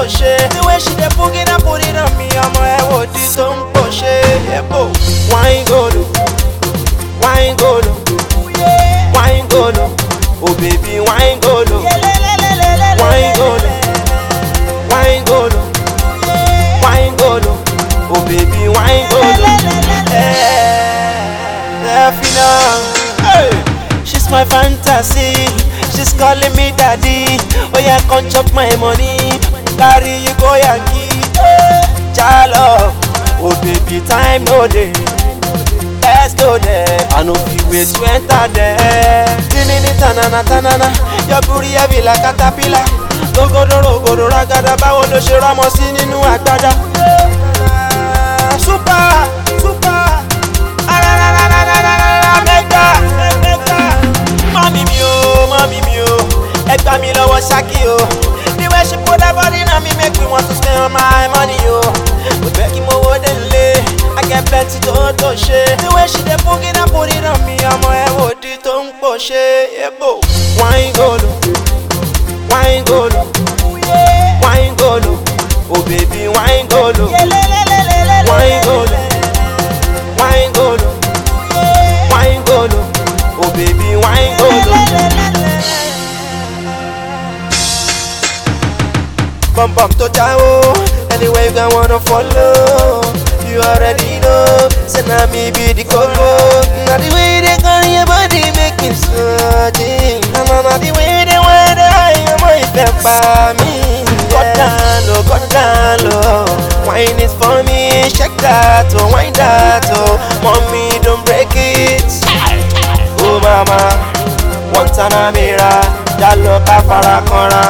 ṣe. The way she dey boogie and put it on me, ọmọ ẹ wo di tó ń pò ṣe. Yẹ́bò. Wine golo, wine golo, wine golo, oh baby wine golo, wine golo, wine golo, wine golo, oh baby wine golo. Delphina, hey, she's my fantasy. She's calling me daddy. Oh yeah, come chop my money. Carry you go Yankee. Jalo, oh baby, time no day. Let's go there. I know if you wait to enter there. Tinini tanana tanana, your booty heavy like caterpillar. Rogodo rogodo ragada, báwo ló ṣe rámọ sí nínú àgbàdá? Super, super, arararararara, mega, mega. Mami mi o, mami mi o, ẹ gbà mí lọ́wọ́ ṣákì o. The way she put her body on me make me want to spend all my money o. Kò fẹ́ kí mo wo délé, I get plenty tó tó ṣe. The way she dey boogie and put it on me, ọmọ ẹ wò di tó ń pò ṣe. Yebo. Wine golo, wine golo, wine golo, oh baby wine golo, wine golo, wine golo, wine golo, oh baby wine golo. Bum bum to jawo, anyway you can wanna follow. You already know, say na me be the colo. Na the way they carry your body make me sweating. Na na na the way they wind eye, ọmọ ìfẹ́ pa mí. Go down low, go down low. Wine is for me, shake that oh, wine that oh. Mommy don't break it. Oh mama, one time I mira, jalo ká fara kanra.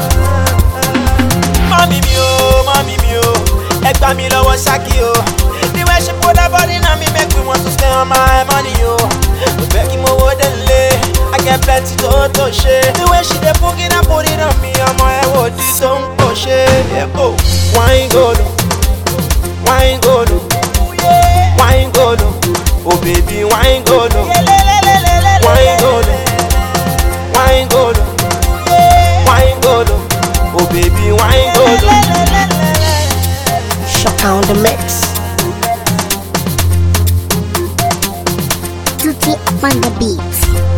Mami mi o, mami mi o, ẹ gbà mí lọ́wọ́ ṣákì o. The way she put her body on me make me want to spend all my money o. Kò fẹ́ kí mo wo délé, I get plenty tó tó ṣe. The way she dey boogie and put it on me, ọmọ ẹ wò di tó ń pò ṣe. Yẹ́bò. Wine golo, wine golo, wine golo, oh baby wine golo, wine golo, wine golo, wine golo, oh baby wine golo. Shaka on the mix. Tutti up on the beat.